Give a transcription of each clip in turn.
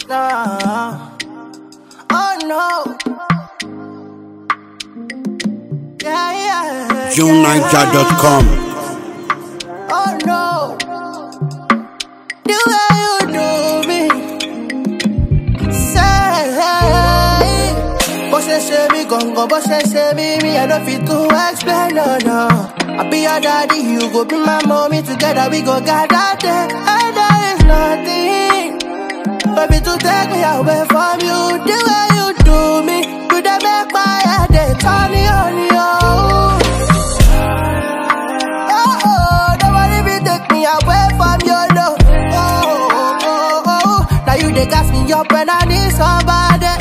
Nah. Oh no. Yeah, yeah. JuneNiger.com. Oh no. The way you do me. Say, bó ṣe ṣe mí gangan, bó ṣe ṣe mí, me I don't fit to explain, no, no. I be your daddy, you go be my mommy, together we go gather there. And there is nothing, baby, to take me away from you. The way you do me, you dey make my head dey turn on you. Oh, oh, nobody be take me away from your love. Oh, oh, oh, oh. Now you they gas me up when I need somebody.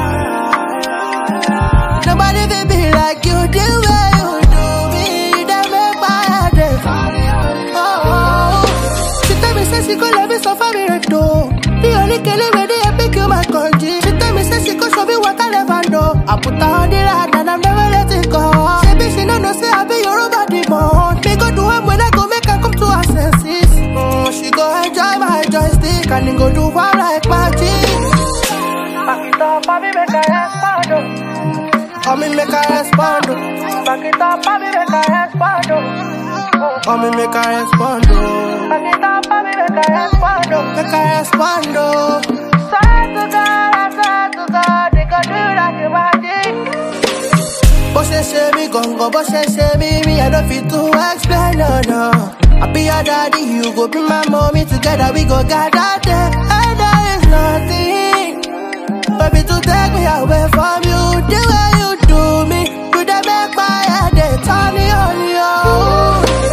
Nobody will be like you the way you do me. They make my head dey oh, oh, oh. She tell me say she go love me so far me right though. The only killing me they pick you my country. She tell me say she go show me what I never know. I put her on the line and I'm never letting go. She be she no know say I be your body more. Me go do am when I go make her come to her senses. Mm, she go enjoy my joystick and then go do one like magic. Back it up, baby, make her respond. oh. Come me make her respond. oh. Back it up, baby, make her respond. oh. Come me make her respond. oh. Back it up, baby, make her respond. oh. Make her respond. oh. Swear to God, I swear to God, they gon' do like a magic. Bó ṣe ṣe mí gangan, bó ṣe ṣe mí, me I don't fit to explain, no, no. I be your daddy, you go be my mommy, together we go gather there. And there is nothing, baby, to take me away from you. The way you do me, you dey make my head dey turn on you.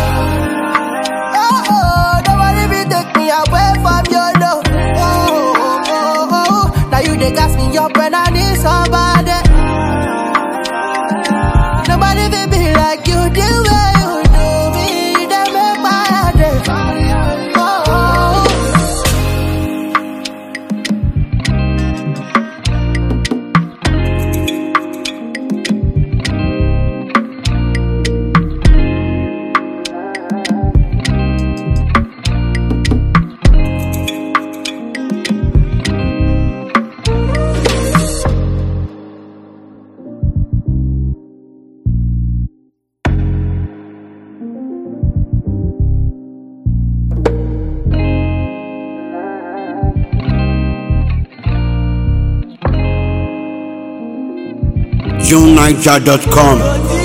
Oh, oh, nobody be take me away from your love. Oh, oh, oh, oh. Now you dey gas me up when I need somebody. Nobody will be like you the way you do me. They make my head dey oh, oh. JuneNiger.com.